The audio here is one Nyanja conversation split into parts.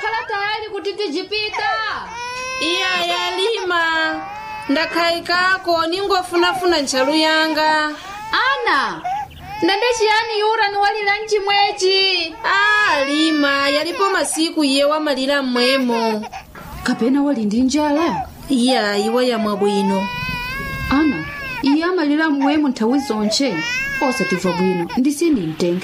watokhala tayali kuti tijipita iya yalima ndakhayikako ningofunafuna ntchalu yanga ana ndande chiyani yura niwalira mchimwechi a lima yalipo masiku iye wamalira mmwemo kapena wali ndi njala iya iwe yamwa bwino ana iye amalira mmwemo nthawi zonche osatimva bwino ndisini mtenge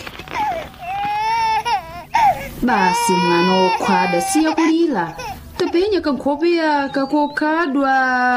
basi mwana wokhwada siya kulira tapenya kankhope yaka kokhadwa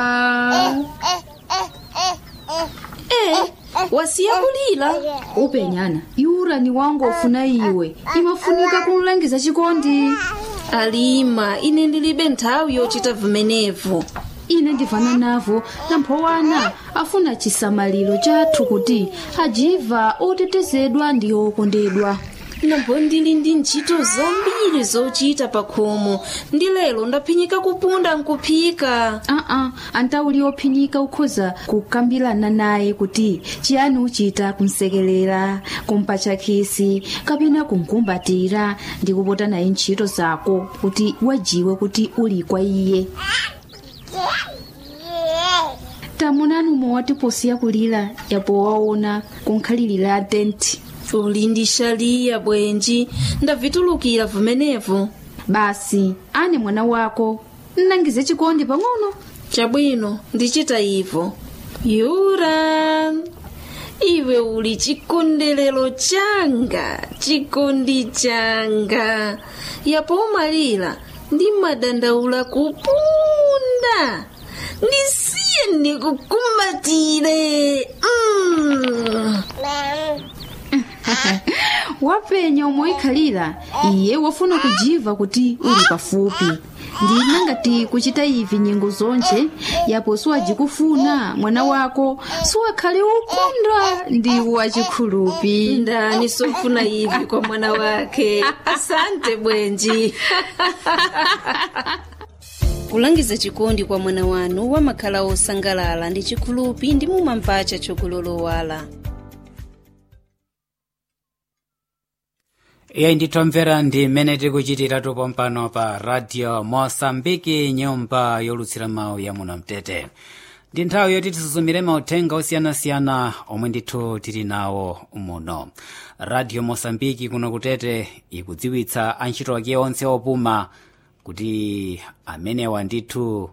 e wasiya kulira upenyana yura ni wangu ofuna iwe imafunika kumlangiza chikondi alima ine ndilibe nthawi yochita vimenevo ine ndivana navo namphowana afuna chisamaliro chathu kuti ajiva otetezedwa ndi okondedwa nambo ndili ndi ntchito zambiri zochita pa khomo ndi lero ndaphinyika kupunda nkuphika aa antauli ophinyika ukhoza kukambirana naye kuti chiyani uchita kumsekelera kumpatcha khisi kapena kumkumbatira ndi kupota naye ntchito zako kuti wajiwe kuti uli kwa iye tamunani umwe posiya kulira yapo waona kunkhalirira tenti uli ndi shaliya bwenji ndavitulukira vimenevo basi ane mwana wako nnangize chikondi pang'ono chabwino ndichita ivo yura iwe uli chikondelero changa chikondi changa yapo umalira ndi madandaula kupunda ndisiye ndikukumbatire mm. wapenya omwe ikhalira iye wafuna kujiva kuti uli pafupi ndina ngati kuchita ivi nyengo zonche yapo siwajikufuna mwana wako siwakhale ukondwa ndi wachikhulupi ndani sofuna ivi kwa mwana wake asante bwenji kulangiza chikondi kwa mwana wanu wamakhala osangalala ndi chikhulupi ndi mumamvacha chokulolowala iye nditomvera ndi mmene tikuchitira pompano pa radio mosambiki nyumba yolutsira mawu ya muno mtete ndi nthawi yoti tisuzumire mauthenga osiyanasiyana omwe ndithu tili nawo muno radio mosambiki kuno kutete ikudziwitsa antchito ake onse opuma kuti amenewa ndithu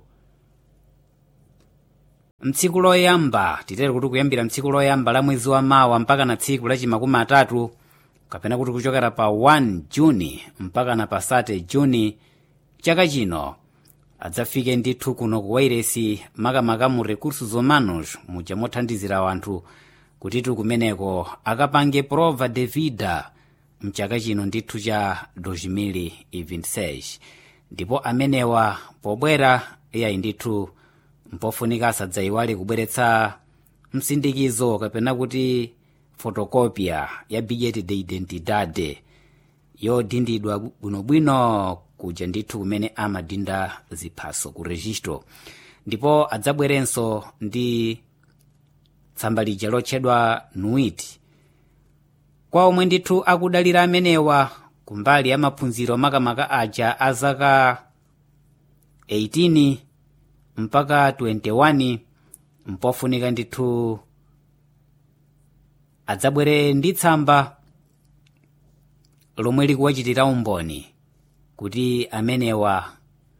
mtsiku loyamba titere kuti kuyambira mtsiku loyamba la mwezi wa mawa mpaka na tsiku lachimakumi atatu kapena kuti kuchokera pa 1 juni mpaka na pa 30 juni chaka chino adzafike ndithu kuno ku wairesi makamaka mu recursos humanos muja mothandizira wanthu kutitu kumeneko akapange prova de vida mchaka chino ndithu cha 2026 ndipo amenewa pobwera iyayi ndithu mpofunika asadzayiwale kubweretsa msindikizo kapena kuti fotokopia ya bilhete de identidade yodindidwa bwinobwino kuja ndithu kumene amadinda ziphaso ku registro ndipo adzabwerenso ndi tsamba lija lotchedwa nuit kwa omwe ndithu akudalira amenewa kumbali ya maphunziro makamaka aja a zaka 18 mpaka 21 mpofunika ndithu adzabwere ndi tsamba lomwe likuwachitira umboni kuti amenewa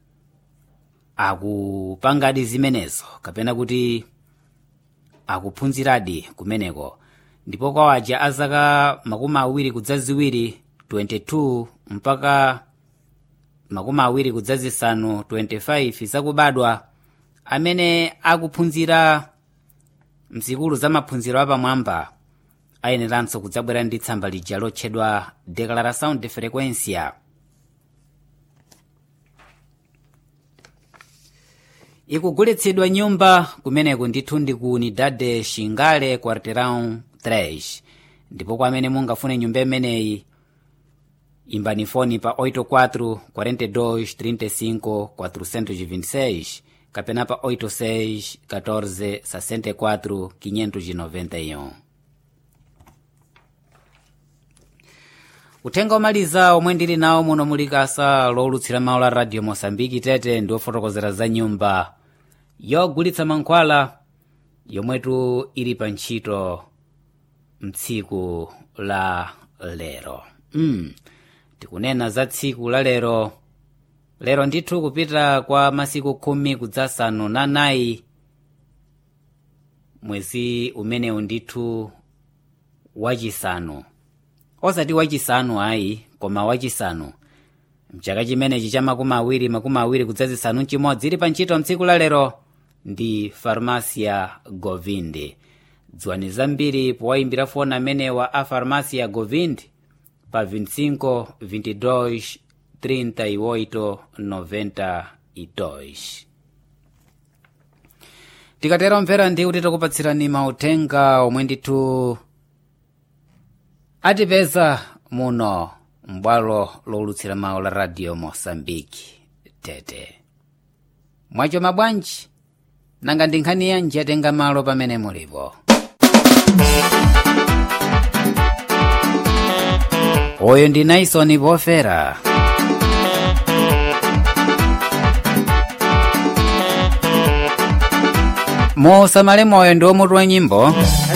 akupangadi zimenezo kapena kuti akuphunziradi kumeneko ndipo kwa aja a zaka makumi awiri kudza ziwiri 22 mpaka makumi awiri kudza zisanu 25 zakubadwa amene akuphunzira mzikulu za maphunziro apamwamba ayeneranso kudzabwera ndi tsamba lija lotchedwa declaração de frequência ikugulitsidwa nyumba kumeneko ndithu ndi ku unidade xingale quarteirão 3 ndipo kwa amene mungafune nyumba imeneyi imbani foni pa 84 42 35 426 kapena pa 86 14 64 591 uthenga omaliza omwe ndili nawo muno muli kasa lowulutsira mawu la radio mosambiki tete ndi ofotokozera za nyumba yogulitsa mankhwala yomwetu ili pa ntchito mtsiku la lero mm. tikunena za tsiku la lero lero ndithu kupita kwa masiku khumi kudzasanu na nayi mwezi umenewu ndithu wachisanu osati wachisanu ayi koma wachisanu mchaka chimenechi cha makumi awiri makumi awiri kudzazisanu mchimodzi ili pa ntchito mtsiku la lero ndi farmasia govindi dziwani zambiri powayimbira foni amenewa a farmasia govindi pa 25 22 38 92 tikatero mvera ndi kuti takupatsirani mauthenga omwe ndithu atipeza muno m'bwalo lowulutsira mawu la radio mosambiki tete mwacho mabwanji nanga ndi nkhani yanji yatenga malo pamene mulipo uyu ndi naisoni pofera musamale moyo ndi omutu wa nyimbo